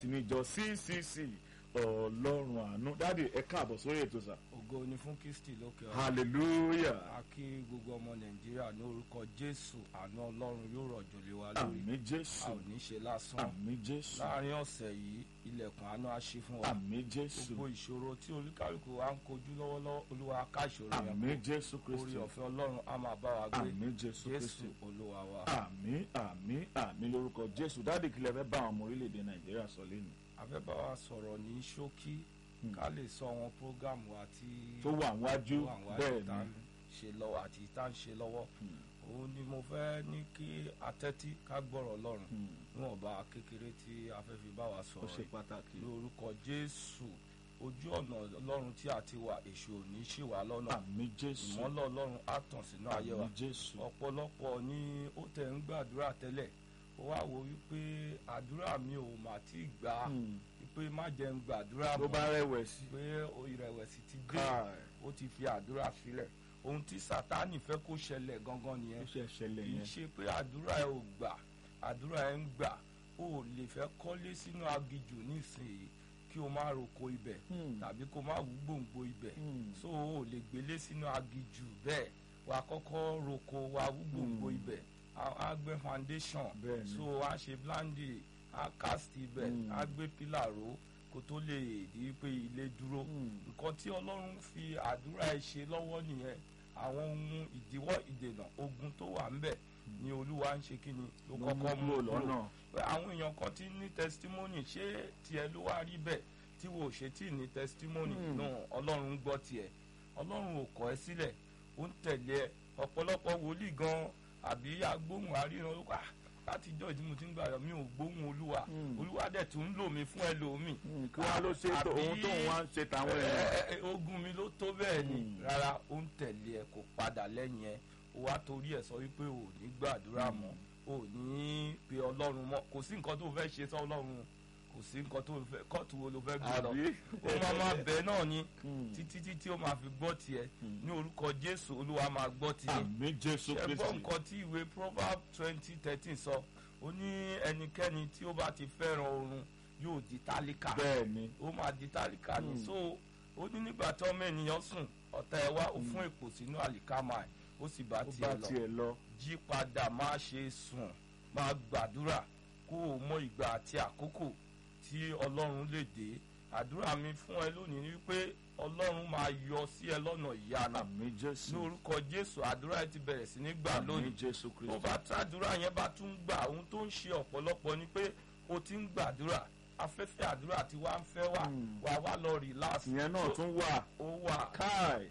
níjọ ccc ọlọ́run àánú dáàdi ẹ káàbọ̀ sórí ètò sà ògo ni fún kristi lókè ọ̀run hallelujah a kí gbogbo ọmọ nàìjíríà ní orúkọ jésù àánú ọlọ́run yóò rọ̀jò lé wa lórí àmì jésù a ò ní ṣe lásán àmì jésù láàrin ọ̀sẹ̀ yìí ilẹ̀kùn àánú á ṣí fún wa àmì jésù gbogbo ìṣòro tí olúkálùkù wa ń kojú lọ́wọ́lọ́wọ́ olúwa ká ìṣòro yẹn àmì kó jésù orí kristi ọ̀fẹ́ ọlọ́run á máa bá wa gbé àmì jésù jésù kristi olúwa wa àmì àmì àmì lórúkọ jésù dáàdi kìlẹ̀ fẹ́ bá àwọn ọmọ orílẹ̀-èdè nàìjíríà sọ lẹ́nu a fẹ́ bá wa sọ̀rọ̀ ní ṣókí ká lè sọ àwọn prógámù àti tó wà wájú tó wà wájú bẹ́ẹ̀ tá ni ń ṣe lọ́wọ́ àti tá ń ṣe lọ́wọ́ òun ni mo fẹ́ ní kí atẹ́tí ká gbọ́rọ̀ ọlọ́run Hmm. níwọ̀nba kékeré tí a fẹ́ fi bá wa ó sọ̀rọ̀ ṣe yìí. pàtàkì lórúkọ jésù ojú ọ̀nà ọlọ́run tí a ti wà èṣù ò ní ṣì wá lọ́nà àmì jésù ìmọ́lẹ̀ ọlọ́run á tàn sínú ayé wa àmì jésù ọ̀pọ̀lọpọ̀ ni ó tẹ̀ ń gbàdúrà tẹ́lẹ̀ ó wá wo wípé àdúrà mi ò mà tí ì gbà Hmm. wípé má jẹ́ ń gbàdúrà tó mọ́ bá rẹ̀wẹ̀sì pé ìrẹ̀wẹ̀sì ti dé káì ó ti fi àdúrà sílẹ̀ ohun tí sátánì fẹ́ kó ṣẹlẹ̀ gangan ó nìyẹn ṣe ṣẹlẹ̀ kì í yẹn ṣe pé àdúrà ẹ ò gbà àdúrà ẹ ń gbà ó lè fẹ́ kọ́lé sínú aginjù nísìnyí kí o má roko ibẹ̀ Hmm. tàbí kó má wú gbòǹgbò ibẹ̀ Hmm. so o lè gbélé sínú aginjù bẹ́ẹ̀ wà á kọ́kọ́ roko wà á wú gbòǹgbò Hmm. ibẹ̀ á- á gbẹ́ foundation Bẹ́ẹ̀ ni. so á ṣe blandi á cast ibẹ̀ Hmm. á gbé pílà ró kó tó lè di pé ilé dúró Hmm. nǹkan tí ọlọ́run fi àdúrà ẹ ṣe lọ́wọ́ nìyẹn àwọn ohun ìdíwọ́ ìdènà ogun tó wà ńbẹ̀ ni olúwa ń ṣe kí ni ló Ló kọ́kọ́ mú mú kúrò kúrò lọ́nà. pé àwọn èèyàn kan ti ní testimony ṣé tiẹ̀ ló wá rí bẹ́ẹ̀ tí wò ṣe tí ní testimony Hmm. náà ọlọ́run ń gbọ́ tiẹ̀ ọlọ́run ò kọ̀ ẹ́ sílẹ̀ ó ń tẹ̀lé ẹ ọ̀pọ̀lọpọ̀ wòlíì gan àbí agbóhùn àríran ló wà látijọ́ ìdí mo ti ń gbàdọ̀ mi ò gbóhùn olúwa Hmm. olúwa dẹ̀ tún ń lò mí fún ẹlòmíì Hmm. kí wọ́n ló ṣe tó Àbí- ohun tó ń wá ń ṣe tàwọn ẹ, èèyàn ẹ, ẹ, ogun mi ló tó bẹ́ẹ̀ ni Hmm. rárá ó ń tẹ̀lé ẹ kò padà lẹ́yìn ẹ ó wá torí ẹ sọ wípé ò ní gbàdúrà mọ́ ò ní pe ọlọ́run mọ́ kò sí nǹkan tó fẹ́ ṣe sọ ọlọ́run kò sí nǹkan tó fẹ́ kóòtù wo ló fẹ́ gbé lọ àbí ó máa máa bẹ̀ náà ni Hmm. títí títí ó máa fi gbọ́ tiẹ̀ Hmm. ní orúkọ jésù olúwa máa gbọ́ tiẹ̀ àmì jésù ṣe gbọ́ kristi nǹkan tí ìwé proverb twenty thirteen sọ ó ní ẹnikẹ́ni tí ó bá ti fẹ́ràn oorun yóò di tálíkà bẹ́ẹ̀ ni ó máa di tálíkà ní Mm. so ó ní nígbà tí ọmọ ènìyàn sùn ọ̀tá ẹ̀ wá ó fún èpò sínú àlìkámà ẹ̀ ó sì bá ó bá tiẹ̀ lọ tiẹ̀ lọ jí padà má ṣe sùn máa gbàdúrà kó o mọ ìgbà àti àkókò tí ọlọ́run lè dé àdúrà mi fún ẹ lónìí ni wípé ọlọ́run máa yọ sí ẹ lọ́nà ìyanu àmì ní jésù orúkọ jésù àdúrà ẹ ti bẹ̀rẹ̀ sí ní gbà àmì lónìí jésù tó kristi bá tàdúrà yẹn bá tún gbà ohun tó ń ṣe ọ̀pọ̀lọpọ̀ ni pé o ti ń gbàdúrà afẹ́fẹ́ àdúrà tí wàá ń fẹ́ wà Hmm. wà wá lọ relax ìyẹn náà So, tún wà ó wà káì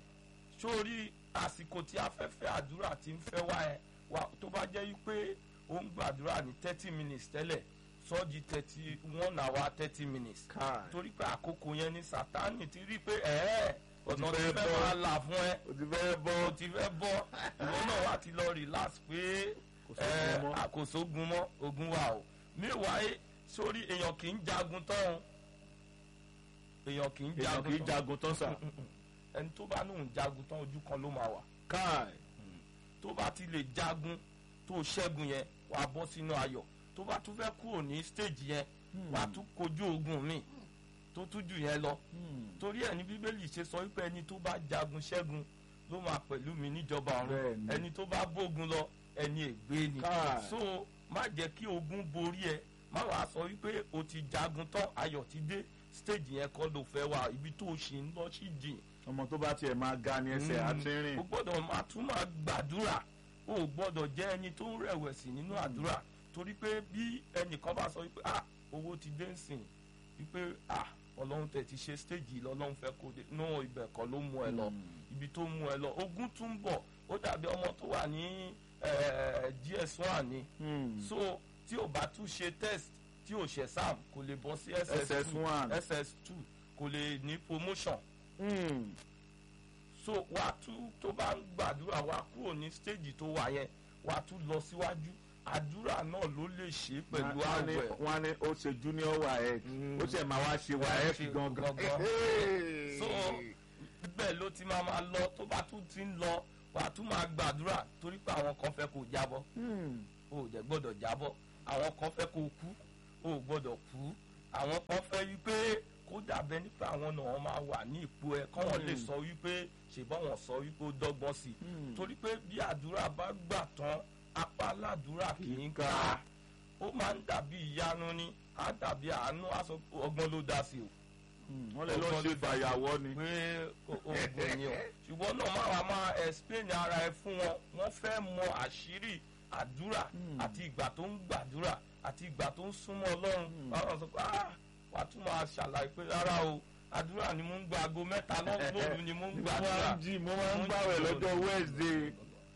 sórí àsìkò tí afẹ́fẹ́ àdúrà ti ń fẹ́ wá ẹ wà tó bá jẹ́ wípé o ń gbàdúrà ní thirty minutes tẹ́lẹ̀ sọ́ọ́jì thirty one hour thirty minutes káì torí pé àkókò yẹn ni sátánì ti rí pé ẹ̀ẹ́ O ti ọ̀nà fẹ́ tí fẹ́ bọ́. máa là fún ẹ o ti fẹ́ bọ́ o ti fẹ́ bọ́ ìwọ náà wá ti lọ relax pé Kò sógun ẹ, mọ́. àkóso ogun mọ́ ogun wà o meanwhile sórí èèyàn kì í jagun tán o èèyàn kì í èèyàn kì í jagun tán jagun tán sà ẹni tó bá lóun jagun tán ojú kan ló máa wà káì tó bá ti lè jagun tó ṣẹ́gun yẹn wàá bọ́ sínú ayọ̀ tó bá tún fẹ́ kúrò ní stage yẹn wàá tún kojú ogun míì tó tún jù yẹn lọ Hmm. torí ẹ̀ ní bíbélì ṣe sọ wípé ẹni tó bá jagun ṣẹ́gun ló máa pẹ̀lú mi níjọba ọ̀run Bẹ́ẹ̀ni. ẹni tó bá bógun lọ ẹni ègbé ni Káì. so má jẹ́ kí ogun borí ẹ má wàá sọ wípé o ti jagun tán ayọ̀ ti dé stage yẹn kọ́ ló fẹ́ wà ibi tó o ṣì ń lọ sí jìn ọmọ tó bá tiẹ̀ máa ga ni ẹsẹ̀ Mm. àti rìn o gbọ́dọ̀ máa tún máa gbàdúrà o ò gbọ́dọ̀ jẹ́ ẹni tó ń rẹ̀wẹ̀sì nínú àdúrà torí pé bí ẹnìkan bá sọ wípé ah owó ti dé nsìn wípé ah ọlọ́run tẹ̀ ti ṣe stage yìí lọ́lọ́run fẹ́ kó dé no ibẹ̀ kọ́ ló mú ẹ lọ Mm. ibi tó mú ẹ lọ ogun tún ń bọ̀ ó dàbí ọmọ tó wà ní eh, gs1 ni Hmm. so tí o bá tún ṣe test tí o ṣe sam kò lè bọ́ sí ss2 SS1. ss2 kò lè ní promotion Hmm. so wà á tún tó bá ń gbàdúrà wà á kúrò ní stage tó wà yẹn wà á tún lọ síwájú àdúrà náà ló lè ṣe pẹ̀lú Wọ́n á ní- àwẹ̀ wọ́n á ní ó ṣe junior waec Mm. ó ṣe máa wá ṣe waec gangan gangan. Hey. so bẹ́ẹ̀ ló ti máa máa lọ tó bá tún ti ń lọ wà á tún máa gbàdúrà torí pé àwọn kan fẹ́ kó jábọ́ Hmm. o ò jẹ́ gbọ́dọ̀ jábọ́ àwọn kan fẹ́ kó kú o ò gbọ́dọ̀ kú àwọn kan fẹ́ wípé kó dàbẹ́ nípa àwọn náà wọ́n máa wà ní ipò ẹ̀ kọ́ wọn lè Mm. sọ wípé ṣèbọn wọn sọ wípé ó dọ́gbọ́n sí i Mm. torí pé bí àdúrà bá gbà tán apá aládùúrà kì í Ká. ká ó máa ń dàbí ìyanu ni á dàbí àánú á sọ pé ọgbọ́n ló dá sí o Mm, wọ́n lè lọ ṣe fàyàwọ́ ni. pé o- oògùn ni o ṣùgbọ́n náà máa wá máa explain ara ẹ fún wọn wọ́n fẹ́ mọ àṣírí àdúrà Mm. àti ìgbà tó ń gbàdúrà àti ìgbà tó ń súnmọ́ ọlọ́run Mm. báwọn sọ pé ah wàá tún máa ṣàlàyé pé rárá o àdúrà ni mo ń gba aago mẹ́ta lọ́- lóru ni mo ń mo máa gbàdúrà ń jí mo máa ń gbàwẹ̀ lọ́jọ́ Wednesday.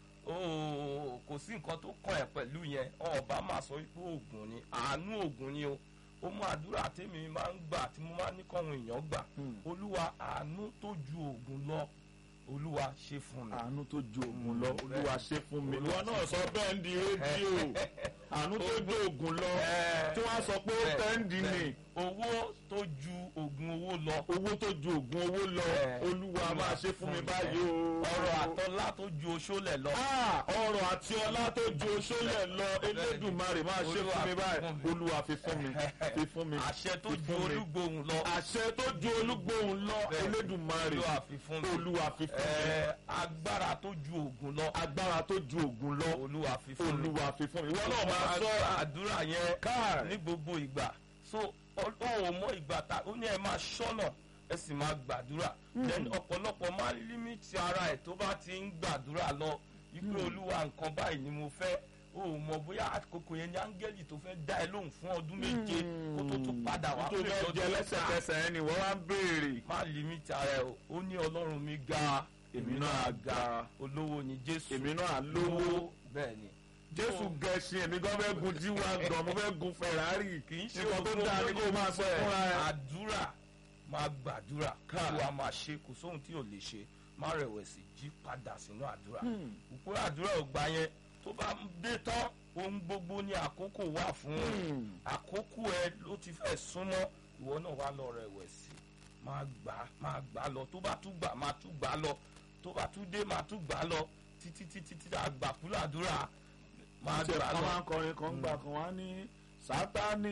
ooo kò sí nǹkan tó kàn ẹ́ pẹ̀lú yẹn ọba máa sọ wípé oògùn ni àánú oògùn ni o ó mú àdúrà tèmi máa ń gbà tí mo máa ń ní kọ́hún èèyàn gbà Hmm. olúwa àánú tó ju oògùn lọ olúwa ṣe fún mi. àánú tó ju oògùn lọ Mm, olúwa ṣe fún mi. Olúwa ìwọ náà sọ bẹ́ẹ̀ ń di rédíò àánú tó ju oògùn lọ Eh, tí wọ́n á sọ pé ó bẹ́ẹ̀, tẹ́ǹdì ni bẹ́ẹ̀. owó tó ju oògùn owó lọ owó tó ju oògùn owó lọ Eh, olúwa máa ṣe fún mi báyìí o. ọrọ̀ àtọ́lá tó ju oṣólẹ̀ lọ. Ah, ọrọ̀ àti ọlá tó ju oṣólẹ̀ lọ elédùnmarè máa ṣe fún mi báyìí olúwa fi fún mi fi fún mi àṣẹ tó fi ju fún mi. olúgbòhùn lọ àṣẹ tó ju olúgbòhùn lọ Bẹ́ẹ̀. elédùnmarè olúwa fi fún mi. olúwa fi fún mi Eh, agbára tó ju oògùn lọ agbára tó ju oògùn lọ olúwa fi fún mi. olúwa fi fún mi ìwọ náà máa sọ àdúrà yẹn káàrí ní gbogbo ìgbà so ó ò mọ ìgbà tá ó ní ẹ máa ṣọ́nà ẹ sì máa gbàdúrà then ọ̀pọ̀lọpọ̀ máa ń límìtì ara ẹ̀ tó bá ti ń gbàdúrà lọ wípé olúwa nǹkan báyìí ni mo fẹ́ o ò mọ bóyá àkókò yẹn ní áńgẹ́lì tó fẹ́ dá ẹ lóhùn fún ọdún méje kó tó tún padà wá tó pé fẹ́ lọ́dún jẹ mẹ́ta. lẹ́sẹ̀kẹsẹ̀ ẹni wọ́n wá ń béèrè má límìtì ara ẹ o ó ní ọlọ́run mi ga èmi náà á ga olówó ni jésù èmi náà á lówó bẹ́ẹ̀ ni jésù gẹ̀ẹ́sì èmi gan fẹ́ gun jíwá gan mo fẹ́ gun ferrari kì í ṣe nǹkan tó gbogbo dáa ni kó máa sọ fúnra ẹ. àdúrà máa gbàdúrà kí Káà. wàá máa ṣe kò sóhun tí ò lè ṣe má rẹ̀wẹ̀sì jí padà sínú àdúrà Hmm. òpó àdúrà ò gbà yẹn tó bá ń dé tán ohun gbogbo ní àkókò wà fún Hmm. àkókò ẹ ló ti fẹ́ súnmọ́ ìwọ náà wá lọ rẹ̀wẹ̀sì máa gbà máa gbà lọ tó bá tún gbà máa tún gbà lọ tó bá tún dé máa tún gbà lọ títí títí tí àgbàkúlà àdúrà máa tí gbà ẹ̀ka lọ. máa ń kọrin kan gbà kan wá ní sátani